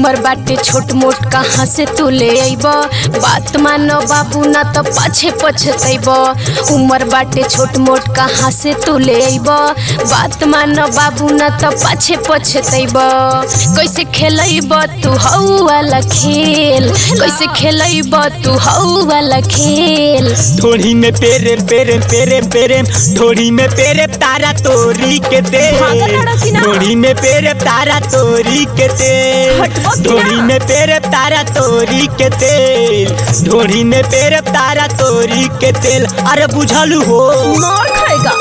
उमर बाटे छोट मोट कहाँ से तू ले अइब बात मानो बाबू ना तो पाछे पछतैब उमर बाटे छोट मोट कहाँ से तू ले अइब बात मानो बाबू ना तो पाछे पछतैब कैसे खेलैब तू हऊ वाला खेल कैसे खेलैब तू हऊ वाला खेल ढोड़ी में पेरे पेरे पेरे पेरे ढोड़ी में पेरे तारा तोरी के दे भागल लड़ा कि ना? ढोड़ी में पेरे तारा तोरी के तेल हटबो कि ना? ढोड़ी में पेरे तारा तोरी के तेल ढोड़ी में पेरे तारा तोरी के तेल अरे बुझलू हो मार खाएगा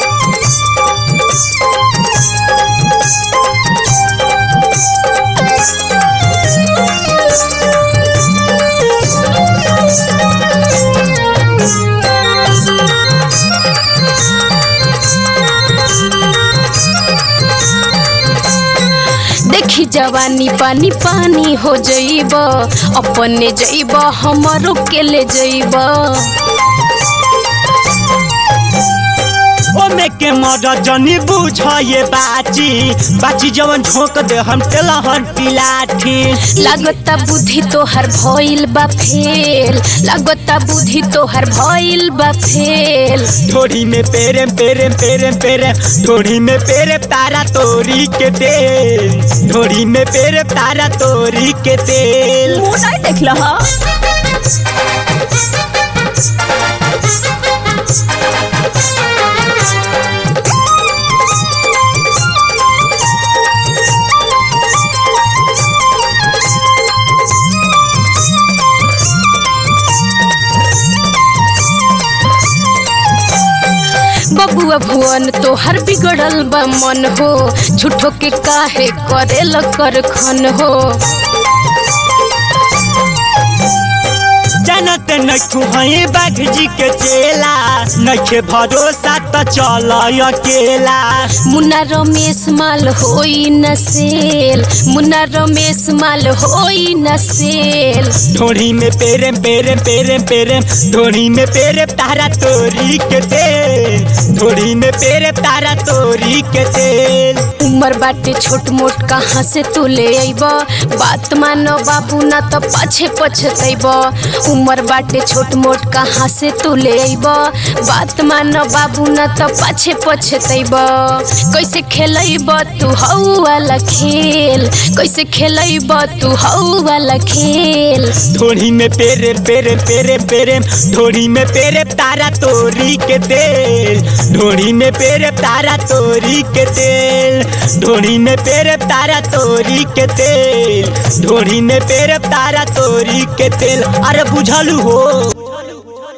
देखी जवानी पानी पानी हो जइब अपने जइब हमरो के ले जइब ओमे के मर जनी बुझ ये बाची बाची जवन झोंक दे हम तेलहन पिलाठी लागता बुद्धि तोहर भइल बा फेल लागता बुद्धि तोहर भइल बा फेल ढोड़ी में पेरे पेरे पेरे पेरे ढोड़ी में पेरे तारा तोरी के तेल ढोड़ी में पेरे तारा तोरी के तेल मुंह नहीं देख लहा बबुआ भुवन तोहर बिगड़ल बा मन हो झूठो के काहे करेल कर खन हो जनत नखु हई बाघ जी के चेला नखे भरोसा त चल अकेला मुन्ना रमेश माल होई न सेल मुन्ना रमेश माल होई न सेल ढोड़ी में पेरे पेरे पेरे पेरे ढोड़ी में पेरे तारा तोरी के तेल ढोड़ी में पेरे तारा तोरी के तेल उमर बाटे छोट मोट कहाँ से तू ले अइब बात मानो बाबू ना तो पाछे पछतैब उमर बाटे छोट मोट कहाँ से तू ले अइब बात मानो बाबू ना तो पाछे पछतैब कैसे खेलैब तू हऊ वाला खेल कैसे खेलैब तू हऊ वाला खेल ढोड़ी में पेरे पेरे पेरे पेरे ढोड़ी में पेरे तारा तोरी के तेल ढोड़ी में पेरे तारा तोरी के तेल ढोड़ी में पेरे तारा तोरी के तेल ढोड़ी में पेरे तारा तोरी के तेल अरे बुझलू हो